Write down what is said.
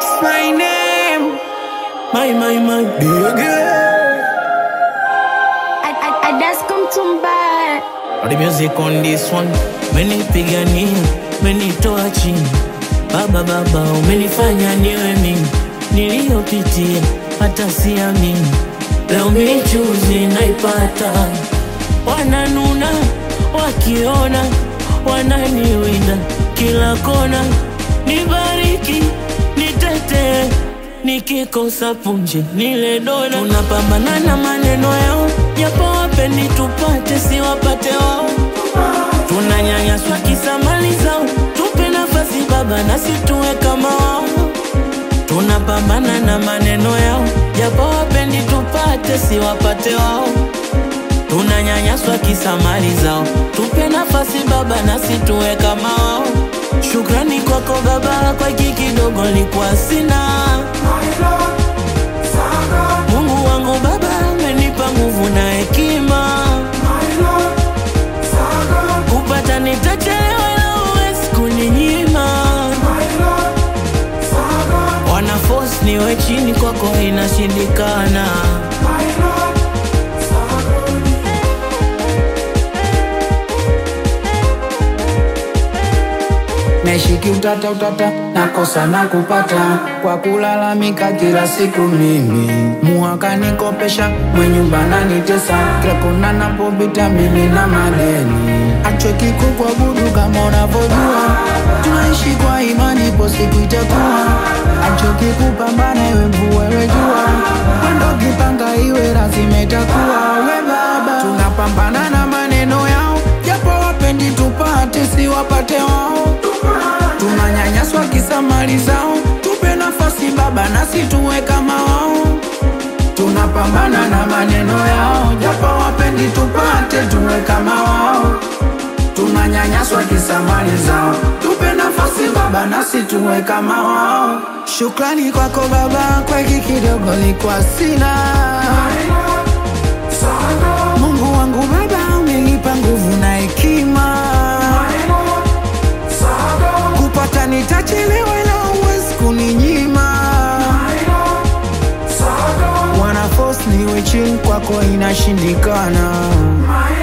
It's my name. My, my, my baby. I, I, I just come to buy. All the music on this one. Menipigania, menitoa chini. Baba, baba, umenifanya niwe mimi. Niliyopitia hata siamini. Leo michuzi naipata. Wananuna wakiona, wananiwinda kila kona. Nibariki, nitetee, nikikosa punje nile dona. Tunapambana na maneno yao, japo wapendi tupate, si wapate wao. Tunanyanyaswa kisa mali zao, tupe nafasi baba, nasi tuwe kama wao. Tunapambana na maneno yao, japo wapendi tupate, si wapate wao. Tunanyanyaswa kisa mali zao, tupe nafasi baba, nasi tuwe kama wao. Shukrani kwako baba, kwa hiki kidogo nilikuwa sina. Mungu wangu baba, amenipa nguvu na hekima, kupata nitachelewa, ila huwezi kuninyima. Wana force niwe chini, kwako inashindikana. Naishiki utata utata, nakosa na kupata kwa kulalamika kila siku mimi. Muhaka nikopesha, mwenye nyumba nanitesa, kila kona napopita mimi na madeni. Achweki kukuabudu kama unavyojua, tunaishi kwa imani, ipo siku itakuwa. Achoki kupambana, iwe mvua iwe jua, wendo kipanga iwe lazima itakuwa. We baba, tunapambana na maneno yao, japo wapendi tupate, si wapate wao tunanyanyaswa kisa mali zao, tupe nafasi baba, nasi tuwe kama wao. Tunapambana na maneno yao, japo wapendi tupate, tuwe kama wao. Tunanyanyaswa kisa mali zao, tupe nafasi baba, nasi tuwe kama wao. Shukrani kwako baba, kwa hiki kidogo nilikuwa sina. Mungu wangu baba, umenipa nguvu na hekima kupata nitachelewa, ila huwezi kuninyima. Wana force niwe chini, kwako inashindikana.